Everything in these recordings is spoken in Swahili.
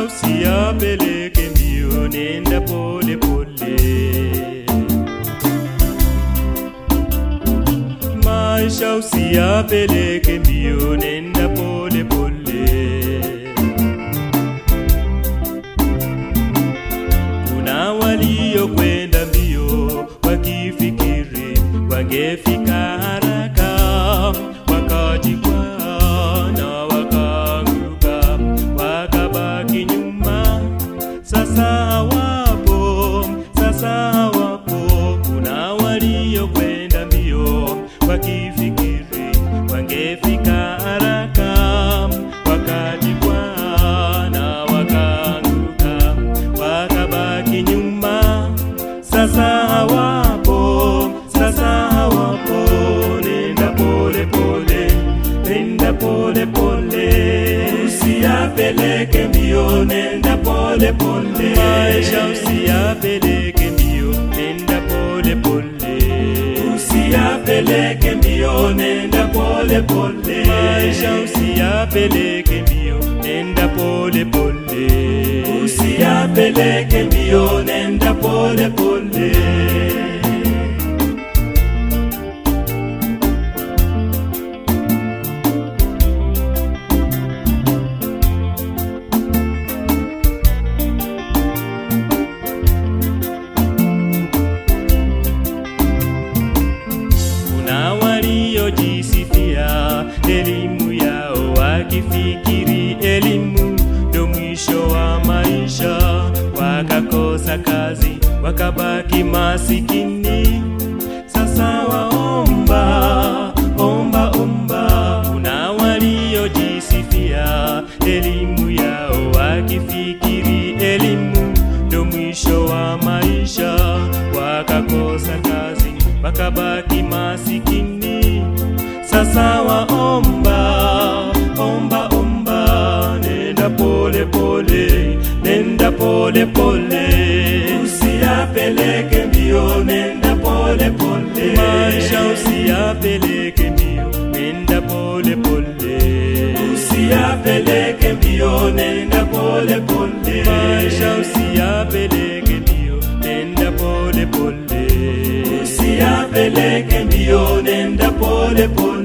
usiyapeleke mbio, nenda pole pole. Maisha usiyapeleke mbio, nenda pole pole. Kuna waliokwenda mbio wakifikiri wangefika haraka, wakajikwaa na wakaanguka, wakabaki nyuma. Sasa hawapo, sasa hawapo. Kuna waliokwenda mbio wakifikiri wangefika haraka, wakajikwaa na wakaanguka, wakabaki nyuma. Sasa hawapo, sasa hawapo. Nenda pole pole, nenda pole pole, usiyapeleke mbio, nenda pole pole. Maisha usiyapeleke mbio, nenda pole pole, usiyapeleke mbio, nenda pole pole. Maisha usiyapeleke mbio, nenda pole pole, usiyapeleke mbio, nenda pole pole. Kuna waliojisifia elimu yao wakifikiri elimu ndo mwisho wa maisha, wakakosa kazi wakabaki masikini. Sasa waomba omba omba. Kuna waliojisifia elimu yao wakifikiri elimu ndo mwisho wa maisha, wakakosa kazi wakabaki masikini. Sasa waomba omba omba, nenda pole pole, nenda pole pole, usiyapeleke mbio, nenda pole pole, maisha usiyapeleke mbio, nenda pole pole, usiyapeleke mbio, nenda pole pole, maisha usiyapeleke mbio, nenda pole pole, usiyapeleke mbio, nenda pole pole.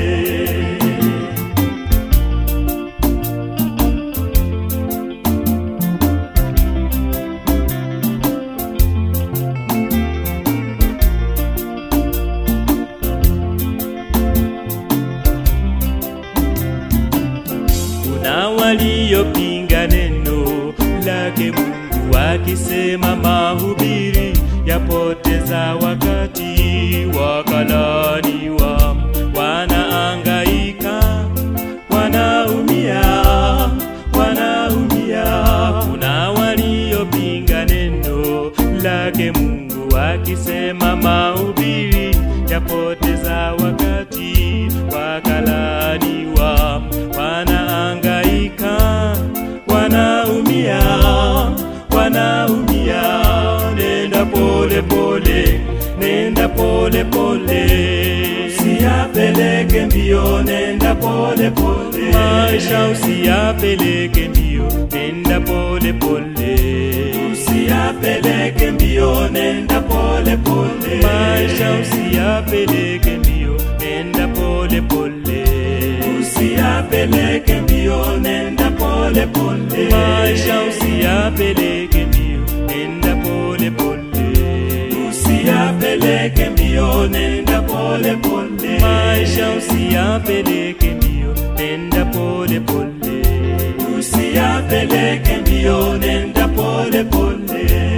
Kuna waliopinga neno lake Mungu wakisema mahubiri yapoteza wakati, wakalaniwa, wanaangaika, wanaumia, wanaumia. Kuna waliopinga neno lake Mungu wakisema mahubiri yapoteza wakati, wakalaniwa, wanaangaika, wanaumia, wanaumia. Nenda pole pole, nenda pole pole, usiyapeleke mbio, nenda pole pole, maisha usiyapeleke mbio, nenda pole pole, usiyapeleke mbio, nenda pole pole, maisha usiyapeleke mbio, nenda pole pole, usiyapeleke mbio, nenda pole pole, maisha usiyapeleke mbio, nenda pole pole, usiyapeleke mbio, nenda pole pole, maisha usiyapeleke mbio, nenda pole pole, usiyapeleke mbio, nenda pole pole.